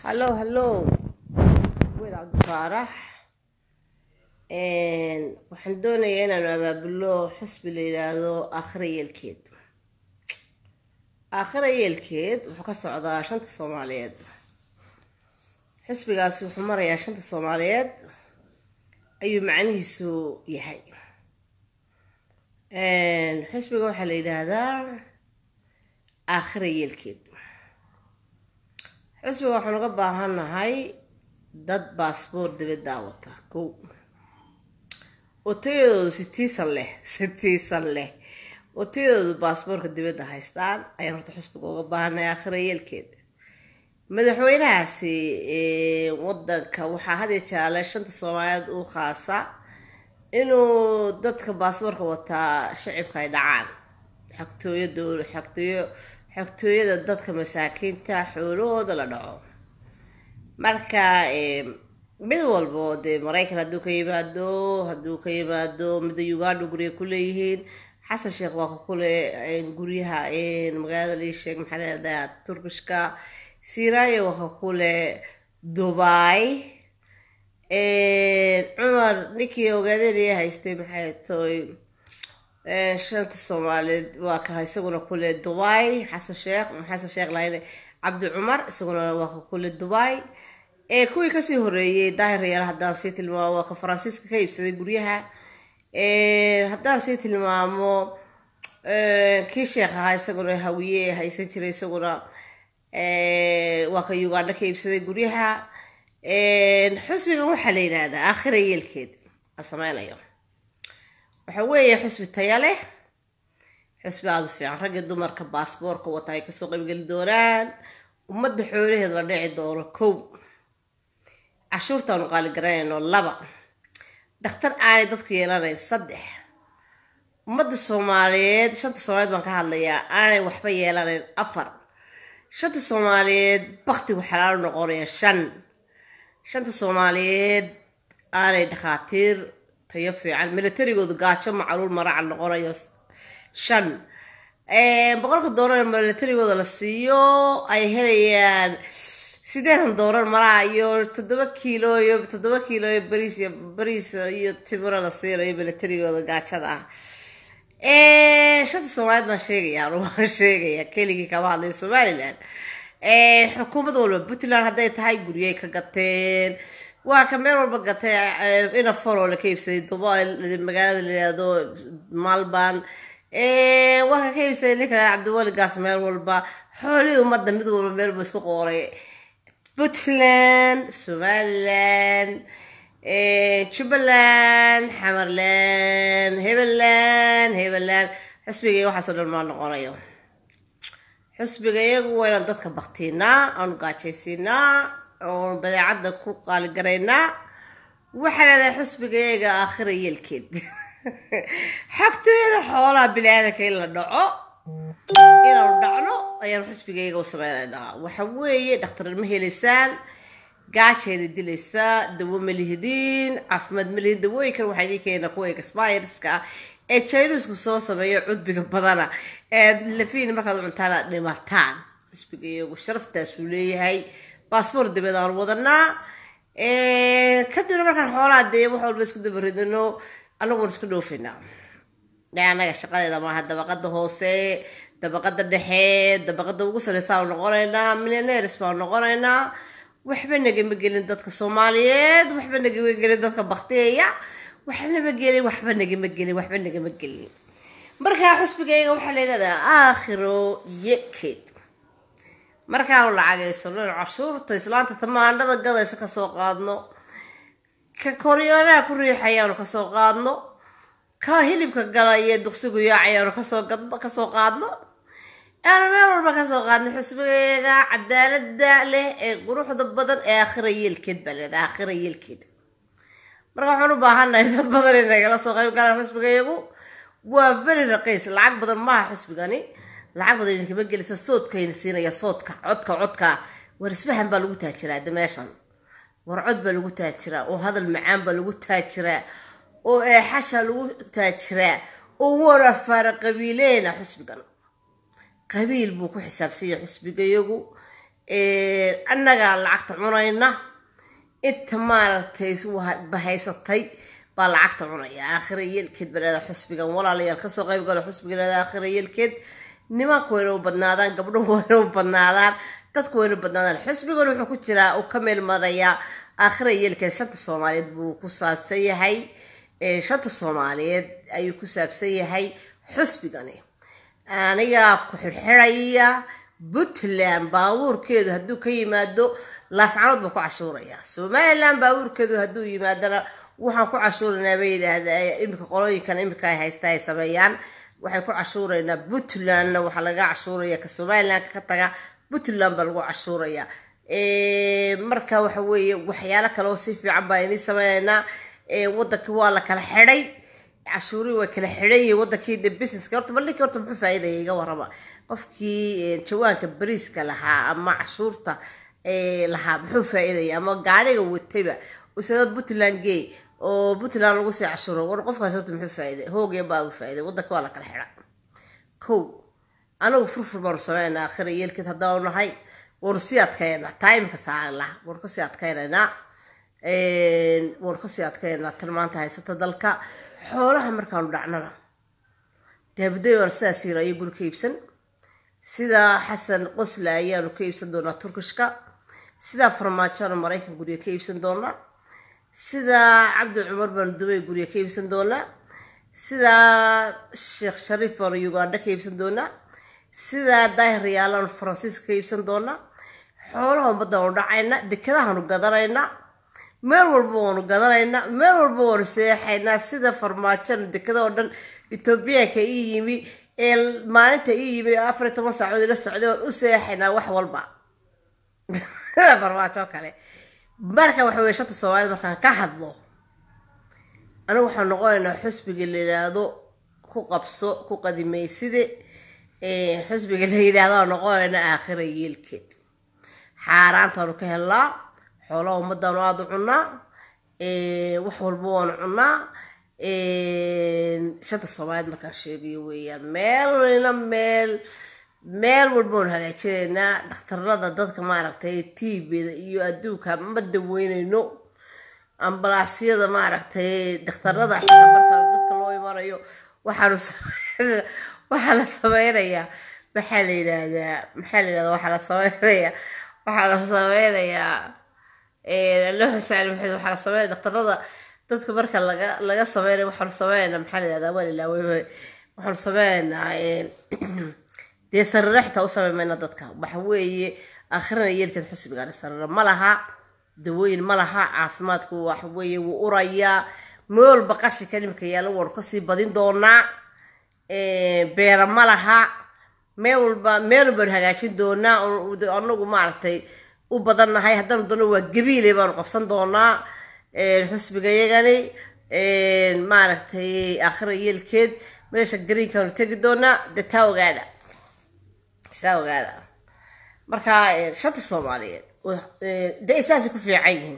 hallo hallo wiil cabdifaarax waxaan doonayaa inaanu abaabulo xusbi la yidhaahdo aakhira yeelkeed aakhira yeelkeed wuxuu ka socdaa shanta soomaaliyeed xusbigaasi wuxuu marayaa shanta soomaaliyeed ayuu macnihiisu yahay xusbiga waxaa la yidhaahdaa aakhira yeelkeed xusbiga waxaan uga baahannahay dad baasboor dibaddaa wata kow oo tayadoodu sitiisan leh sitiisan leh oo tayadoodu baasboorka dibadda haystaan ayaan horta xusbiga uga baahannahay aakhira yeelkeed madaxweynahaasi wadanka waxaa had iyo jeale shanta soomaaliyeed uu khaasa inuu dadka baasboorka wataa shacibka ay dhacaan xagtooyo dowla xagtooyo xagtooyada dadka masaakiinta xoolahooda la dhaco marka mid walbo dee maraykan hadduu ka yimaado hadduu ka yimaado mida uganda gurya ku leeyihiin xasan sheekh waa ka kule guryaha magaalada liisheeg maxaa leedaha turkishka siraayo waa ka kule dubai cumar ninkii ogaadeenaya haystay maxay toy shanta soomaaliyeed waa ka isaguna kule dubai xasan sheekh xasan sheekh lahayn cabdi cumar isaguna waa ka kule dubai kuwii kasii horeeyey daahir yaal haddaan sii tilmaamo waa ka faransiiska ka iibsaday guryaha haddaan sii tilmaamo kii sheekh ahaa isaguna hawiye haysan jiray isaguna waa ka uganda ka iibsaday guryaha xusbigan waxaa la yidhaahdaa aakhira yeelkeed a sameynayo waxa weeye xusbi taya leh xusbi aada u fiican ragga dumarka baasboorka wata ay kasoo qaybgeli doonaan ummadda xoolaheed la dhici doono kow cashuurtaanu qaaligaranayno laba dhakhtar aanay dadku yeelanayn saddex ummadda soomaaliyeed shanta soomaaliyeed baan ka hadlayaa aanay waxba yeelanayn afar shanta soomaaliyeed baktigu xalaalo noqonaya shan shanta soomaaliyeed aanay dhakhaatiir tayo fiican militarigoodu gaajo macluul maracal noqonayo shan boqolka doolar militarigooda la siiyo ay helayaan sideetan doolar maraa iyo toddoba kiilo iyo toddoba kiilo iyo bariis iyo bariis iyo timiro la siinayo militarigooda gaajada ah shanta soomaaliyeed baan sheegaya waan sheegaya keligii kama hadlayo somaliland xukuumad walba puntland hadday tahay guryay ka gateen waa ka meel walba gatay ina faroo la ka iibsaday dubai magaalada la yihahdo malban waa ka ka iibsaday ninka cabdiwali gaas meel walba xoolihii ummadda mid walba meel walba isku qooray puntland somaliland jubbaland xamarland hebeland hebeland xusbiga waxaasoo dhan maa noqonayo xusbiga iyagu waa inaan dadka baktiinaa aanu gaajaysiinaa oon badeecadda ku qaaligaraynaa waxaa leedahay xusbiga iyaga aakhira yeelkeed xagtooyada xoolaha bini-aadanka in la dhaco inaanu dhacno ayaan xusbiga iyaga u sameynaynaa waxa weeye dhakhtar ma helaysaan gaajayna dilaysaa dawo ma lihidiin caafimaad ma lihid dawooyinkan waxaa idin keena kuwa expireska ah ee jainisku soo sameeyo cudbiga badana ee lafiin markaad cuntaan aad dhimataan xusbiga iyagu sharaftaasuu leeyahay baasboor dibad aan wadanaa kadibna markaan xoolaha dee wax walba isku dabaridano anagoon isku dhoofinaa anaga shaqadeeda maaha dabaqada hoose dabaqada dhexe dabaqada ugu sareysaanu noqonaynaa millionaires baanu noqonaynaa waxba nagama gelin dadka soomaaliyeed waxba nagama gelin dadka baktiyeya waxnama gelin waxba nagama gelin waxba nagama gelin markaa xusbigayga waxaa layidhahdaa aakhiro yekeed markaanu lacageysano cashuurta islaanta tamaandhada gadaysa kasoo qaadno ka koryoonaha ku riixayaanu kasoo qaadno ka hilibka gala iyo duqsigu yaacayaanu kasoo kasoo qaadno aanu meel walba kasoo qaadno xusbigeega cadaalada leh ee quruxda badan ee aakhira yeelkeed baa leeda aakhira yeelkeed marka waxaan u baahannahay dad badan in nagala soo qayb galaan xusbigeegu waa very raqiis lacag badan maaha xusbigani lacag badan idinkama gelisa soodkayna siinaya soodka codka codka war isfahan baa lagu taajiraa de meeshan war cod baa lagu taajiraa oo hadal macaan baa lagu taajiraa oo eexasha lagu taajiraa oo warafaara qabiileena xusbigan qabiil buu ku xisaabsanya xusbigayagu annagaa lacagta cunayna inta maaragtay bahaysatay baa lacagta cunaya aakhira yeelkeed baraada xusbigan walaalayaal kasoo qayb galo xusbigan aakhira yeelkeed nimanka wayna u badnaadaan gabdhuhu wayna u badnaadaan dadku wayna u badnaadaan xusbigan wuxuu ku jiraa uu ka meel marayaa aakhira yeelkeed shanta soomaaliyeed buu ku saabsan yahay shanta soomaaliyeed ayuu ku saabsan yahay xusbigani anigaa ku xirxiraya puntland baabuurkeedu hadduu ka yimaado laascanood baan ku cashuuraya somaliland baabuurkeedu hadduu yimaadana waxaan ku cashuuraynaa bay yidhaahdaa iminka qolooyinkan iminka ay haysta ay sameeyaan waxay ku cashuuraynaa puntlandna waxaa laga cashuuraya ka somaliland ka taga puntland baa lagu cashuuraya marka waxa weeye waxyaalo kale oo si fiican baa inii sameynaynaa wadankii waa la kala xidhay cashuurii waa kala xidhan yihiin wadankii de businesska horta bal ninkii horta muxuu faa'iidaya iga warrama qofkii jawaanka bariiska lahaa ama cashuurta lahaa muxuu faa'iidaya ama gaariga watayba isagoo puntland gay oo puntland lagu sii cashuuro war qofkaas horta muxuu faa'iiday hoogee baa uu faa'iiday wadanka waa la kala xidha kow anagu furfur baanu sameynaa akhira yeelkeed haddaanu nahay waanu sii adkaynaa taimka saala waanu kasii adkaynaynaa waanu kasii adkaynaa tan maanta haysata dalka xoolaha markaanu dhacnana daabaday baan sidaas yir ayo guri ka iibsan sida xasan qosla ayaanu ka iibsan doonaa turkishka sidaa farmaajoanu maraykan guriga ka iibsan doonaa sida cabdi cumar baanu dubay guriga ka iibsan doonaa sida sheekh shariif baanu uganda ka iibsan doonaa sida daahir yaalaanu faransiiska ka iibsan doonaa xoolaha ummaddaanu dhacayna dekadahaanu gadanaynaa meel walba waanu gadanaynaa meel walba waanu seexaynaa sida farmaajona dekada oo dhan etoobiyaanka ii yimi ee maalinta ii yimi afar iyo toban saacood ila socday waan u seexaynaa wax walba farmaajo kale marka waxa weye shanta soomaaliyed markaan ka hadlo anigu waxaan noqonaynaa xusbiga la yidhaahdo ku qabso ku qadimayside xusbiga la yidhaahdo aan noqonaynaa aakhira yeelkeed xaaraantaanu ka helnaa xoolaha ummadaanu aada u cunaa wax walba waanu cunaa shanta soomaaliyeed markaan sheegayo weeyaan meelna meel meel walba waanu hagaajinaynaa dhakhtarada dadka maaragtay tvda iyo adduunka ma daweynayno ambalaasyada maaragtay dhakhtarada xitaa marka dadka loo imanayo waxaanu waxaa la sameynayaa maxaa la yidhaahdaa maxaa la yidhahdaa waxaa la sameynayaa waxaa la sameynayaa loo xusaani maxamed waxaa la sameynaya dhakhtarada dadka marka laga laga sameynayo waxaanu sameynaynaa maxaa la yidhahdaa waa ilaawey waxaanu sameynaynaa dee sariro xitaa u sameyn mayna dadka waxa weeye aakhirana yeelkeed xusbigaani sariro ma laha dawooyin ma laha caafimaadku waxa weeye wuu urayaa meel walba qashinka nimika yaalla waanu kasii badin doonaa beera ma laha meel walba meel walbaanu hagaajin doonaa anagu maaragtay u badannahay haddaanu doono waa gabiile baanu qabsan doonaa xusbiga yagani maaragtay aakhira yeelkeed meesha greenkaanu tegi doonaa dee taa ogaada saa ogaada marka shanta soomaaliyeed dee saasay ku fiican yihiin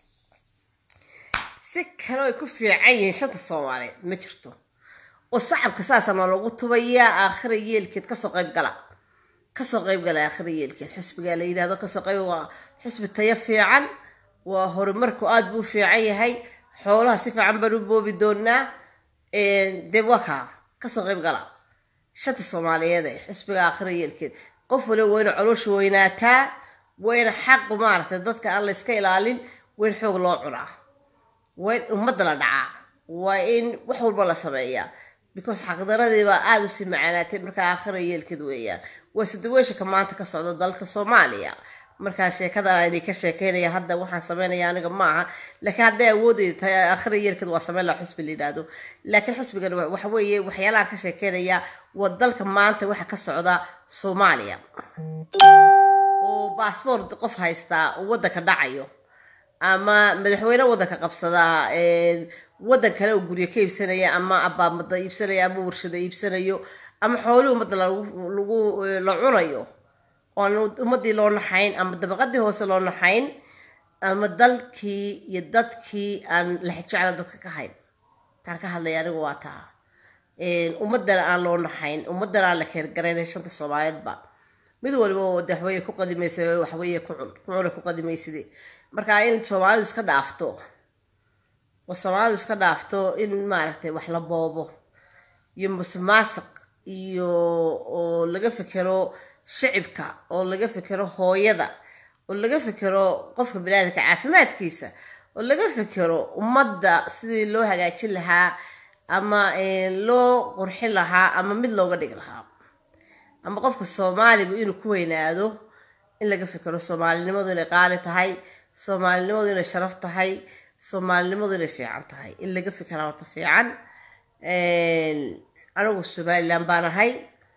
si kale ay ku fiican yihiin shanta soomaaliyeed ma jirto oo sacabka saasana lagu tubayaa aakhira yeelkeed kasoo qayb gala kasoo qayb gala aakhira yeelkeed xusbigaa la yidhahdo kasoo qayb waa xusbi tayo fiican waa horumarku aada buu fiican yahay xoolaha si fiican baan u boobi doonaa dee waa kaa kasoo qayb gala shanta soomaaliyeed ee xusbiga aakhira yeelkeed qof waliba waa ina caloosha weynaataa waa ina xaqu maaragtay dadka aan la iska ilaalin waa in xoog loo cunaa waa in ummadda la dhacaa waa in wax walba la sameeyaa because xaqdaradiibaa aada usii macaanaatay markaa aakhira yeelkeed weeyaan waa sidaweeshanka maanta ka socda dalka soomaaliya markaa sheekadan aynay ka sheekeynaya hadda waxaan sameynaya aniga maaha laakiin hadday awoodeyda tahay aakhira yeelkeed waa sameyn laha xusbi la yidhaahdo laakiin xusbigan waxa weeye waxyaalahan ka sheekeynaya waa dalka maanta waxa ka socda soomaaliya oo baasboort qof haystaa oo waddanka dhacayo ama madaxweyne waddanka qabsadaa waddan kale oo guryo ka iibsanaya ama abaamada iibsanaya ama warshada iibsanayo ama xoolihii ummadda lagu la cunayo oan ummadii loo naxayn ama dabaqadii hoose loo naxayn ama dalkii iyo dadkii aan lexjecla dadka ka hayn taan ka hadlaya anigu waa taa ummadana aan loo naxayn ummadana aan la keergarayna shanta soomaaliyeedba mid walba oo de waxweye ku qadimaysa waxweye kucun kucuna ku qadimayside marka in soomaalidu iska dhaafto oo soomaalidu iska dhaafto in maaragtay wax la boobo iyo musuqmaasuq iyo oo laga fekero shicibka oo laga fekero hooyada oo laga fekero qofka baniaadamka caafimaadkiisa oo laga fekero ummadda sidii loo hagaajin lahaa ama loo qurxin lahaa ama mid looga dhigi lahaa ama qofka soomaaligu inuu ku weynaado in laga fekero soomaalinimadu inay qaali tahay soomaalinimadu inay sharaf tahay soomaalinimadu inay fiican tahay in laga fekeraa horta fiican anigu somalilan baan ahay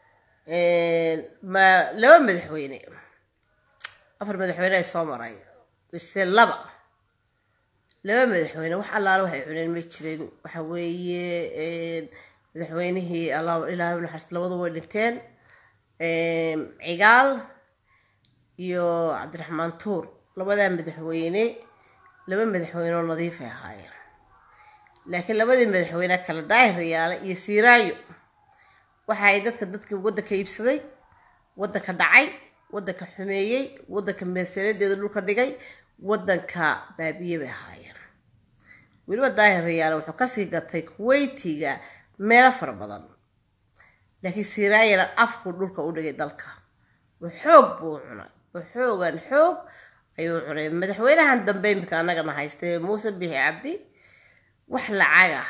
ma laba madaxweyne afar madaxweyne ay soo maray bise laba laba madaxweyne wax allaala waxay cuneen ma jirin waxa weeye madaxweynihii ilaahay naxariis labadu way dhinteen cigaal iyo cabdiraxmaan tuur labadaa madaxweyne laba madaxweyne oo nadiifay ahaayeen laakiin labadii madaxweyne kale daahir yaale iyo siiraayo waxa ay dadka dadkii waddanka iibsaday waddanka dhacay waddanka xumeeyey waddanka meesanadeeda dhulka dhigay waddanka baabiye bay ahaayeen weliba daahir yaale wuxuu kasii gatay kuweytiga meelo fara badan laakiin siiraayana afku dhulka u dhigay dalka oo xoog buu cunay oo xoogan xoog ayuu cunay madaxweynahan dambe imika annagana haystay muuse bixi cabdi wax lacag ah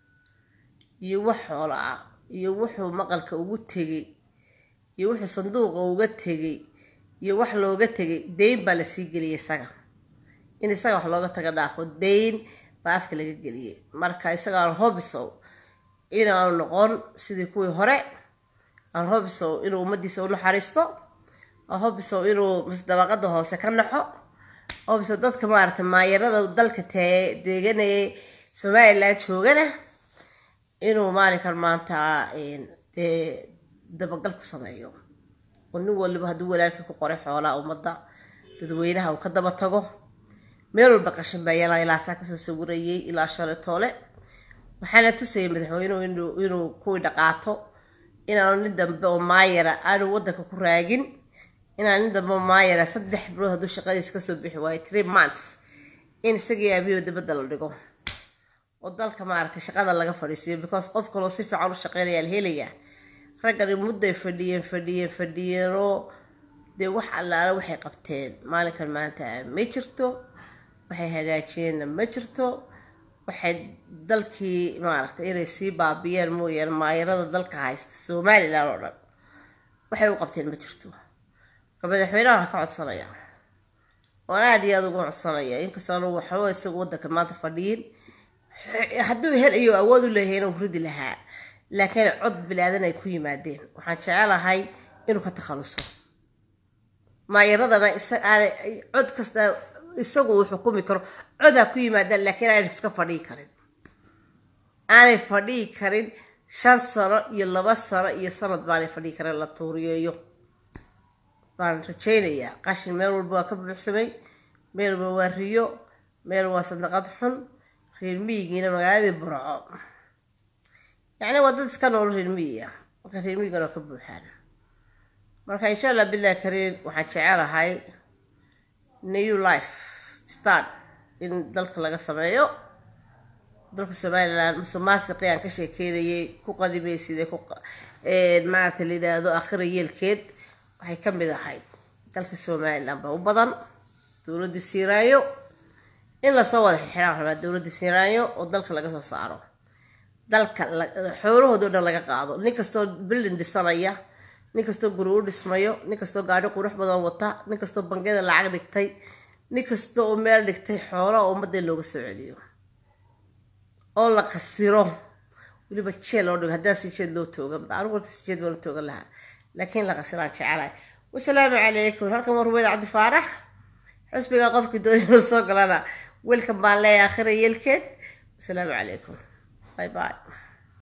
iyo wax xoolo ah iyo wuxuu maqalka ugu tegay iyo wuxuu sanduuqa uga tegay iyo wax looga tegay dayn baa lasii geliyay isaga in isaga wax looga taga dhaafo dayn baa afka laga geliyay marka isaga aan hobisow inaanu noqon sidii kuwii hore aan hobisow inuu ummadiisa u naxariisto aan hobisow inuu masdabaqada hoose ka naxo hobisow dadka maaragtay maayarada dalka deeganayay somalilan joogana inuu maalinkan maanta dee dabagal ku sameeyo oo nin waliba hadduu walaalkii ku qoray xoolaa ummadda dadweynaha uu ka daba tago meel walba qashin baa yalaa ilaasaa kasoo sawirayay ilaa shalay toole waxaana tusayay madaxweynuhu inuu kuwii dhaqaato inaanu nin dambe oo maayara aanu waddanka ku raagin inaan nin dambe oo maayara saddex bilood hadduu shaqadiisa kasoo bixi waayo three months in isagii aabiyo dabadda la dhigo oo dalka maaragtay shaqada laga fadhiisiiyo because qof kaloo si fiican u shaqeynaya la helayaa raggani mudday fadhiyeen fadhiyeen fadhiyeenoo dee wax allaala waxay qabteen maalinkan maanta ma jirto waxay hagaajiyeenna ma jirto waxay dalkii maaragtay inay sii baabiyeen mooyaane maayarada dalka haysta somalilan oo dhan waxay u qabteen ma jirto marka madaxweynaha waxaa ka codsanaya waan aada iyo aada ugu codsanaya inkastoo anu waxba isagu waddanka maanta fadhiyin hadduu hel iyo awood u leeyahay inuu ridi lahaa laakiin cod bilaadan ay ku yimaadeen waxaan jecelahay inuu ka takhaluso maayaradana cod kasta isagu uu xukumi karo cod ha ku yimaadaan laakiin aanay iska fadhii karin aanay fadhii karin shan sano iyo laba sano iyo sanad baanay fadhii karin la tuuriyeeyo baan rajaynayaa qashin meel walba waa ka buuxsamay meel walba waa riyo meel waa sadaqad xun reer miyigiina magaaladii burco yacni waa dad iska noolo reer miyiga marka reer miyigana waa ka buuxaan marka insha allah billahi kariin waxaan jecelahay new life start in dalka laga sameeyo dalka somalilan musuqmaasiqii aan ka sheekeynayay ku qadimayside ku maaragta la yidhaahdo akhira yeelkeed waxay ka mid ahayd dalka somalilan ba u badan dowladda siiraayo in lasoo wada xirxiraan rabaa dowladda siiraayo oo dalka laga soo saaro dalka xoolahoodo dhan laga qaado nin kastoo bildin dhisanaya nin kastoo guri u dhismayo nin kastoo gaadhi qurux badan wata nin kastoo bangiyada lacag dhigtay nin kasta oo meel dhigtay xoolaha ummadda looga soo celiyo oo la qasiro weliba jeel loo dhigo haddaan si jeed loo tooganba anigu horta si jeed baan u toogan lahaa laakiin la qasiraan jecelahay wasalaamu calaykum halkan waa rubeyd cabdi faarax xusbiga qofkii doonay inuu soo galana welkan baan leeyahay akhira yeelkeed wasalaamu calaykum bye bye